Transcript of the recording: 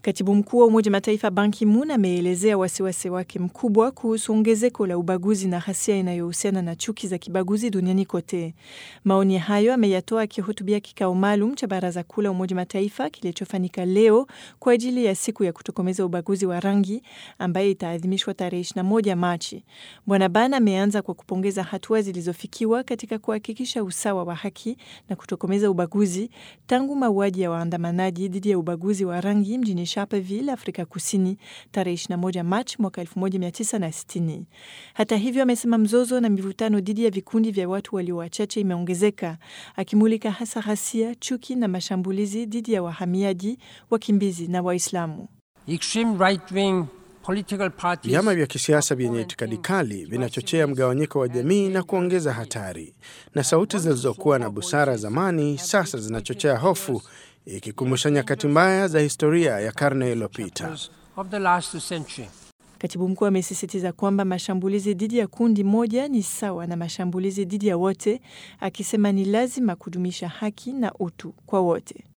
Katibu mkuu wa Umoja Mataifa Ban Ki-moon ameelezea wasiwasi wake mkubwa kuhusu ongezeko la ubaguzi na ghasia inayohusiana na chuki za kibaguzi duniani kote. Maoni hayo ameyatoa akihutubia kikao maalum cha Baraza Kuu la Umoja Mataifa kilichofanyika leo kwa ajili ya siku ya kutokomeza ubaguzi wa rangi ambayo itaadhimishwa tarehe 21 Machi. Bwana Ban ameanza kwa kupongeza hatua zilizofikiwa katika kuhakikisha usawa wa haki na kutokomeza ubaguzi tangu mauaji ya waandamanaji dhidi ya ubaguzi wa rangi mjini Sharpeville, Afrika Kusini tarehe 21 Machi mwaka 1960. Hata hivyo, amesema mzozo na mivutano dhidi ya vikundi vya watu walio wachache imeongezeka, akimulika hasa ghasia, chuki na mashambulizi dhidi ya wahamiaji, wakimbizi na Waislamu. Vyama vya kisiasa vyenye itikadi kali vinachochea mgawanyiko wa jamii na kuongeza hatari, na sauti zilizokuwa na busara zamani sasa zinachochea hofu, ikikumbusha nyakati mbaya za historia ya karne iliyopita. Katibu mkuu amesisitiza kwamba mashambulizi dhidi ya kundi moja ni sawa na mashambulizi dhidi ya wote, akisema ni lazima kudumisha haki na utu kwa wote.